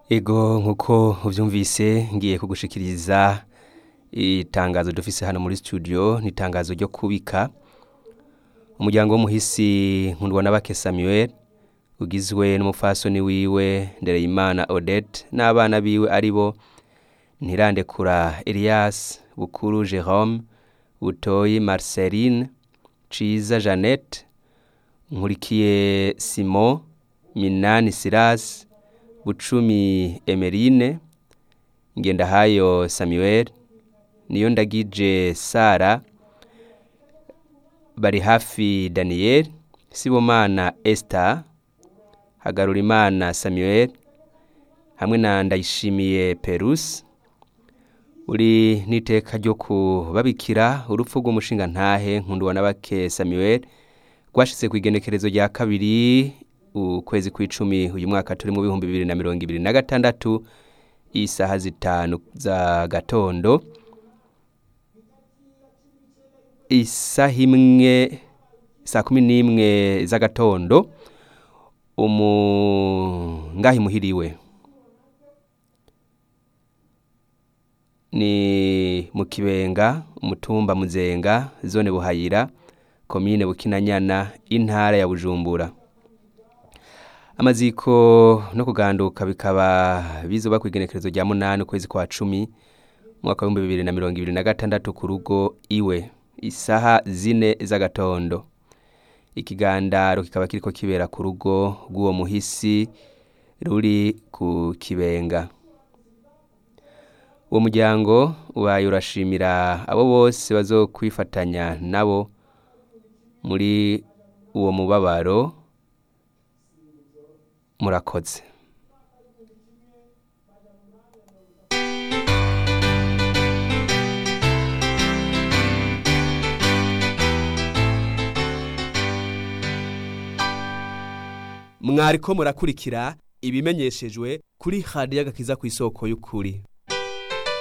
ego nkuko uvyumvise ngiye kugushikiriza itangazo dufise hano muri studio ni itangazo ryo kubika umuryango w'umuhisi nkundwa n'abake samuel ugizwe n'umupfasoni wiwe ndereyimana odette n'abana biwe ari bo ntirandekura elias bukuru jerome butoyi marceline ciza jeannette nkurikiye simon minani silas bucumi emerine ngendahayo samuel niyo ndagije sara bari hafi daniel sibomana esther hagarurimana samuel hamwe na ndayishimiye perus uri n'iteka ryo kubabikira urupfu rw'umushinga ntahe nkundwa n'abake samuel rwashitse ku igenekerezo rya kabiri ukwezi kw'icumi uyu mwaka turi mu bihumbi bibiri na mirongo ibiri na gatandatu isaha zitanu za gatondo isaha imwe saa kumi n'imwe z'agatondo umungahi muhiriwe ni mu kibenga umutumba muzenga zone buhayira komine bukinanyana intara ya bujumbura amaziko no kuganduka bikaba bizoba ku igenekerezo rya munani ukwezi kwa cumi umwaka w'ibihumbi bibiri na mirongo ibiri na gatandatu ku rugo iwe isaha zine z'agatondo ikigandaro kikaba kiriko kibera ku rugo rw'uwo muhisi ruri ku kibenga uwo muryango ubaye urashimira abo bose bazokwifatanya nabo muri uwo mubabaro murakoze mwariko murakurikira ibimenyeshejwe kuri hadi y'agakiza ku isoko y'ukuri